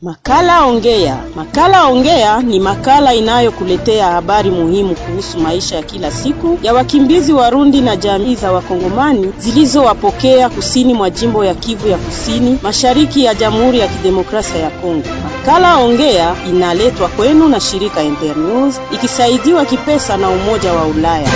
Makala Ongea. Makala Ongea ni makala inayokuletea habari muhimu kuhusu maisha ya kila siku ya wakimbizi Warundi na jamii za Wakongomani zilizowapokea kusini mwa jimbo ya Kivu ya Kusini, mashariki ya Jamhuri ya Kidemokrasia ya Kongo. Makala Ongea inaletwa kwenu na shirika Internews ikisaidiwa kipesa na Umoja wa Ulaya.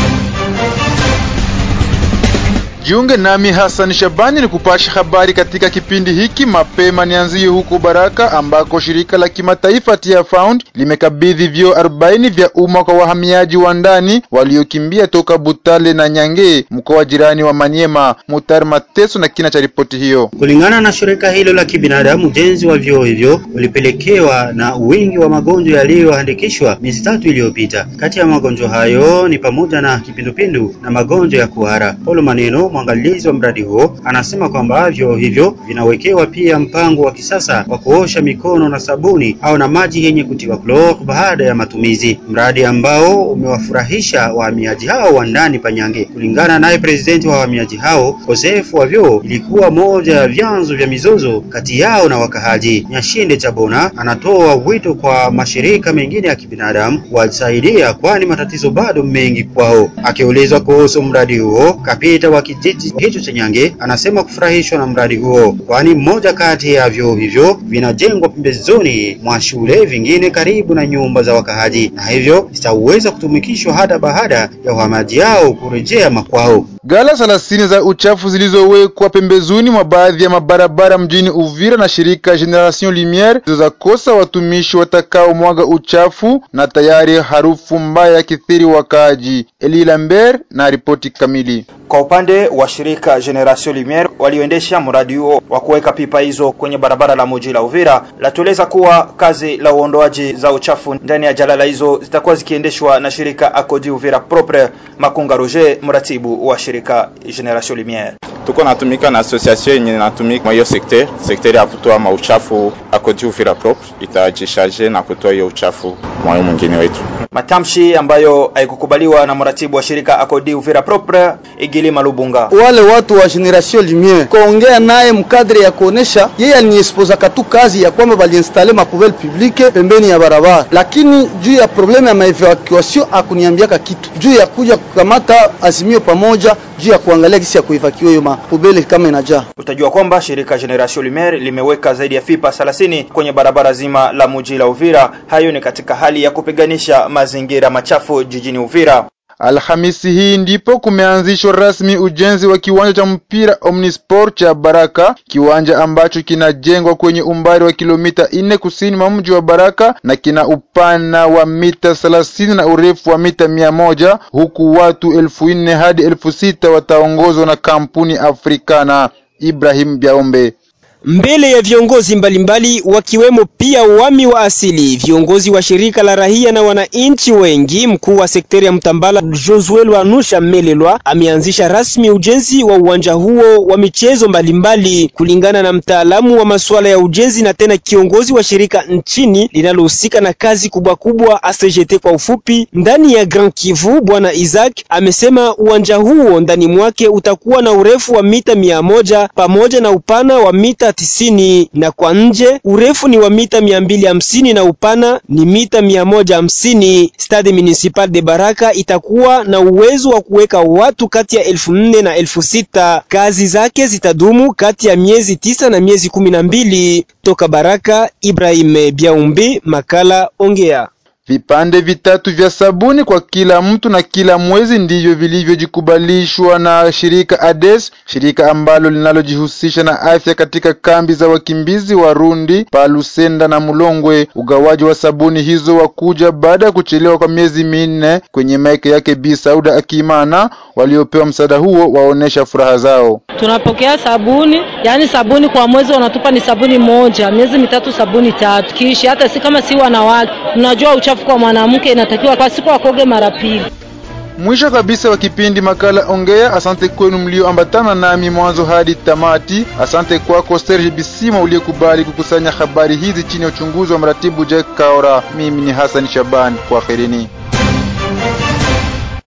Jiunge nami Hassan Shabani ni kupasha habari katika kipindi hiki. Mapema nianzie huko Baraka ambako shirika la kimataifa Tia Found limekabidhi vyoo 40 vya umma kwa wahamiaji wa ndani waliokimbia toka Butale na Nyange, mkoa jirani wa Maniema. Mutar Mateso na kina cha ripoti hiyo. Kulingana na shirika hilo la kibinadamu, ujenzi wa vyoo hivyo ulipelekewa na wingi wa magonjwa yaliyoandikishwa miezi tatu iliyopita. Kati ya magonjwa hayo ni pamoja na kipindupindu na magonjwa ya kuhara. Paulo Maneno mwangalizi wa mradi huo anasema kwamba vyoo hivyo vinawekewa pia mpango wa kisasa wa kuosha mikono na sabuni au na maji yenye kutiwa klor baada ya matumizi, mradi ambao umewafurahisha wahamiaji hao wa ndani Panyange. Kulingana naye presidenti wa wahamiaji hao, ukosefu wa vyoo ilikuwa moja ya vyanzo vya mizozo kati yao na wakahaji. Nyashinde Chabona anatoa wito kwa mashirika mengine ya kibinadamu wasaidia, kwani matatizo bado mengi kwao. Akiulizwa kuhusu mradi huo, kapita wa kijiji hicho cha Nyange anasema kufurahishwa na mradi huo, kwani mmoja kati ya vyoo hivyo vinajengwa pembezoni mwa shule, vingine karibu na nyumba za wakahaji, na hivyo zitaweza kutumikishwa hata baada ya wahamaji hao kurejea makwao. Gala thelathini za uchafu zilizowekwa pembezoni mwa baadhi ya mabarabara mjini Uvira na shirika Generation Lumiere zilizokosa watumishi watakao mwaga uchafu na tayari harufu mbaya ya kithiri wakaaji. Eli Lambert na ripoti kamili. Kwa upande wa shirika Generation Lumiere walioendesha mradi huo wa kuweka pipa hizo kwenye barabara la muji la Uvira, latueleza kuwa kazi la uondoaji za uchafu ndani ya jalala hizo zitakuwa zikiendeshwa na shirika Akodi Uvira Propre. Makunga Roger, mratibu wa shirika Generation Lumiere. Tuko natumika na association yenye natumika mwa hiyo sekter sekter ya kutoa mauchafu Akodi Uvira Propre itajisharge na kutoa hiyo uchafu mwayo mwingine wetu. Matamshi ambayo haikukubaliwa na mratibu wa shirika Akodi Uvira Propre Igili Malubunga. Wale watu wa Generation Lumiere kaongea naye mkadre ya kuonesha yeye aliniexposa katu kazi ya kwamba baliinstale mapoubelle publique pembeni ya barabara, lakini juu ya probleme ya maevacuation akuniambiaka kitu juu ya kuja kukamata azimio pamoja juu ya kuangalia kisi ya kuevacuate hiyo mapoubelle kama inajaa. Utajua kwamba shirika Generation Lumiere limeweka zaidi ya fipa 30 kwenye barabara zima la muji la Uvira. Hayo ni katika hali ya kupiganisha mazingira machafu jijini Uvira. Alhamisi hii ndipo kumeanzishwa rasmi ujenzi wa kiwanja cha mpira Omnisport cha Baraka, kiwanja ambacho kinajengwa kwenye umbali wa kilomita nne kusini mwa mji wa Baraka na kina upana wa mita thelathini na urefu wa mita mia moja huku watu elfu nne hadi elfu sita wataongozwa na kampuni Afrikana. Ibrahim Biaombe mbele ya viongozi mbalimbali wakiwemo pia wami wa asili, viongozi wa shirika la rahia na wananchi wengi. Mkuu wa sekteri ya Mtambala Josuel Wanusha Melelwa ameanzisha rasmi ujenzi wa uwanja huo wa michezo mbalimbali, kulingana na mtaalamu wa masuala ya ujenzi na tena kiongozi wa shirika nchini linalohusika na kazi kubwa kubwa ACGT kwa ufupi, ndani ya Grand Kivu. Bwana Isaac amesema uwanja huo ndani mwake utakuwa na urefu wa mita mia moja pamoja na upana wa mita tisini na kwa nje urefu ni wa mita mia mbili hamsini na upana ni mita mia moja hamsini. Stade Municipal de Baraka itakuwa na uwezo wa kuweka watu kati ya elfu nne na elfu sita. Kazi zake zitadumu kati ya miezi tisa na miezi kumi na mbili. Toka Baraka, Ibrahim Biaumbi, makala Ongea. Vipande vitatu vya sabuni kwa kila mtu na kila mwezi ndivyo vilivyojikubalishwa na shirika ADES, shirika ambalo linalojihusisha na afya katika kambi za wakimbizi Warundi pa Lusenda na Mulongwe. Ugawaji wa sabuni hizo wakuja baada ya kuchelewa kwa miezi minne kwenye maike yake Bi Sauda Akimana. Waliopewa msaada huo waonesha furaha zao. Tunapokea sabuni, yani sabuni kwa mwezi wanatupa ni sabuni moja, miezi mitatu sabuni tatu, kiishi hata si kama si wanawake, tunajua uchafu kwa mwanamke inatakiwa kwa siku akoge mara pili. Mwisho kabisa wa kipindi makala Ongea. Asante kwenu mlioambatana nami mwanzo hadi tamati. Asante kwako Serge Bisima uliyekubali kukusanya habari hizi chini ya uchunguzi wa mratibu Jack Kaora. Mimi ni Hassan Shaban, kwaherini.